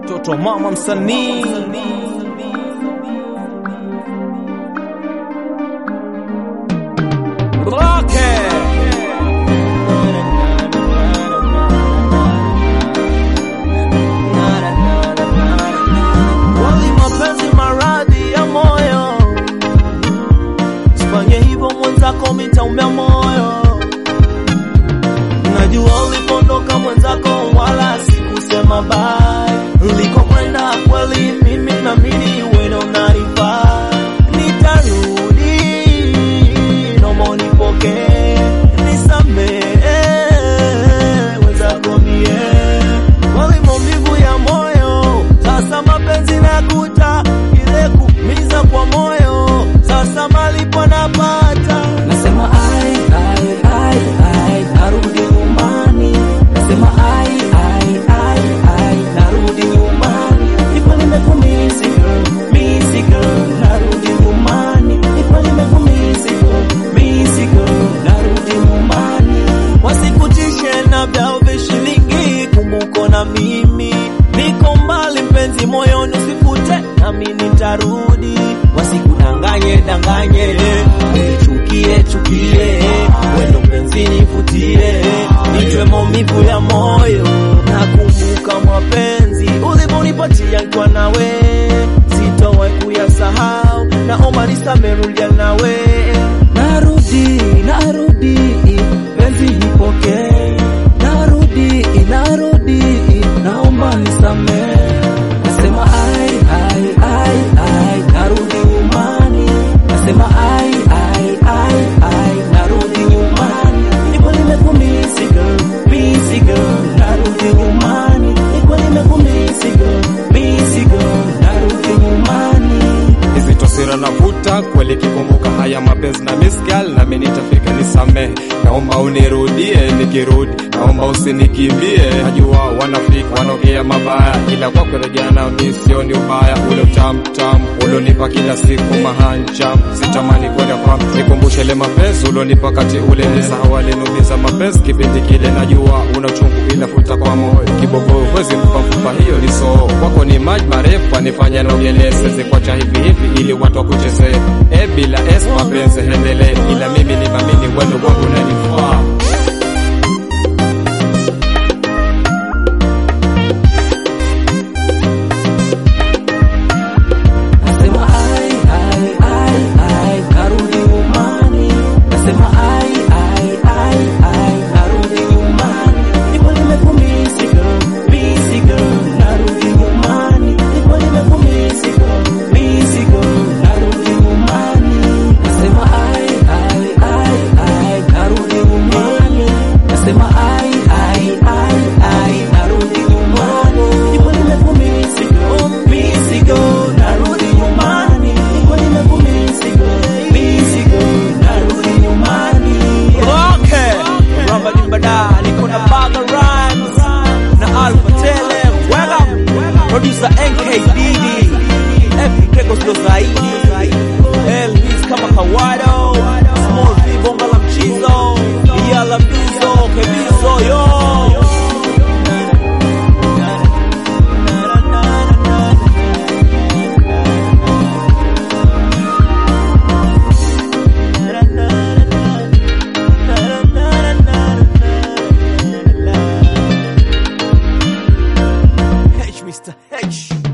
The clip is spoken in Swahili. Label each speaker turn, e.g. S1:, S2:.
S1: mtoto mama msanii Wali mapenzi maradhi ya moyo, sifanye hivyo mwenzako, mitaumia moyo. Najua ulipondoka mwenzako, wala sikusema bye. Ulikokwenda kweli, mimi naamini wewe ndo unanifaa. Nitarudi, naomba unipokee, nisamehe wenzako mie wali maumivu ya moyo, sasa mapenzi nakuta ile kumiza kwa moyo, sasa malipo napata
S2: Nasema ai ai ai ai narudi nyumbani. Nasema ai ai ai ai narudi nyumbani. Nipo nimekumisi girl, misi girl, narudi nyumbani. Nipo nimekumisi girl, misi girl, narudi nyumbani.
S1: wasikutishe na vyao vishilingi, kumbuko na mimi niko mbali, mpenzi moyoni usifute, nami nitarudi. Wasikudanganye danganye, chukie chukie, wendo mpenzi nifutie, nitwe maumivu ya moyo. Nakumbuka mapenzi ulivyonipatia nikiwa nawe, sitowahi kuyasahau, naomba nisamehe, rudia nawe
S2: Narudi, narudi, penzi nipokee. Narudi, narudi, naomba nisamehe. Nasema ai ai ai ai narudi nyumbani. Nasema ai ai ai ai narudi nyumbani. Nipo nimekumisi girl, misi girl, narudi nyumbani. Nipo nimekumisi girl, misi girl, narudi nyumbani.
S3: hizi tosira navuta kweli, kikumbuka haya mapenzi na Miss Girl, nami nitafika nisamehe. Naomba unirudie, nikirudi naomba usinikimbie. Najua wanafiki wanaongea mabaya, ila kwa kurejea nao mi sioni ubaya. Ule utamtam ulionipa kila siku mahanjam, sitamani kwenda kwa nikumbushe ile mapenzi ulionipa kati ule, nisahau aliniumiza mapenzi kipindi kile. Najua una uchungu inafuta kwa moyo, kibogo huwezi mpa mfupa, hiyo ni soo kwako ni maji marefu, anifanya naogelee, siwezi kuacha hivi hivi ili watu wakuchezee. E, bila es mapenzi endelee, ila mimi ni mamini wendo wangu unanifaa.
S2: Nasema ai ai ai ai narudi nyumbani. Nasema ai ai ai ai narudi nyumbani. Nipo nimekumisi girl, misi girl, narudi nyumbani. Nipo nimekumisi girl, misi girl, narudi nyumbani. Nasema ai ai ai ai narudi nyumbani. Nasema ai ai ai ai narudi nyumbani. Nipo nimekumisi girl, misi girl, narudi nyumbani. Nipo nimekumisi girl, misi girl, narudi nyumbani.
S1: Okay, Ramba Dimbada, niko na Baga Rhymes na Alpha Tele, wega producer NKDD, F Records ndo zaidi, Elvis kama kawaida, Small V bonga la mchizo, Yala Bizo, Kebizo yo. H, Mr. H.